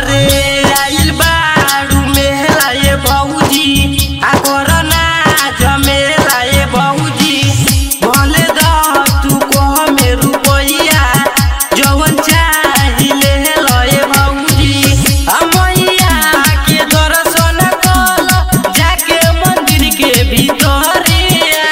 अरे आइल बाड़ू मेला ये भौजी आ कोरोना जमेला ये भौजी भले द तू कह में रुपैया जवन चाहिले ल ये भौजी आ मैया के दर्शन कल जाके मंदिर के भीतरिया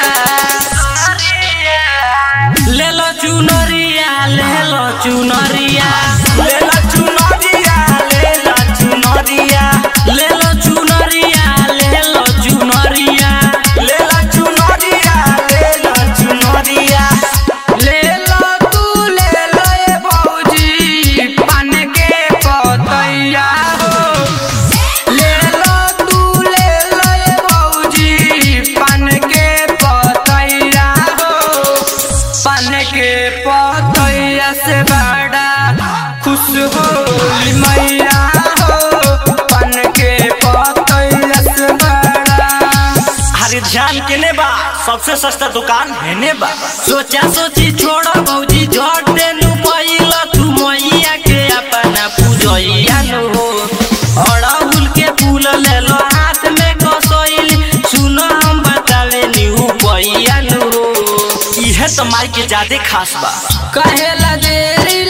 ले लो चुनरिया ले लो चुनरिया ले ला चुनरिया ले ला चुनरिया ले लो चुनरिया ले लो चुनरिया ले ला चुनरिया ले ला चुनरिया ले लो तू ले लो ये भौजी पान के पतैया हो ले लो तू ले लो ये भौजी पान के पतैया हो पान के पतैया से बड़ा खुश होली मैया हो पान के पतैया से बड़ा हरी ध्यान केने बा सबसे सस्ता दुकान हेने बा सोचा सोची छोड़ भौजी झटे नु पहिला तू मैया के अपना पूजैया नु हो अड़हुल के फूल ले लो हाथ में कसैल सुनो हम बतावे नी पैया नु हो इहे तो माई के ज्यादा खास बा कहेला देरी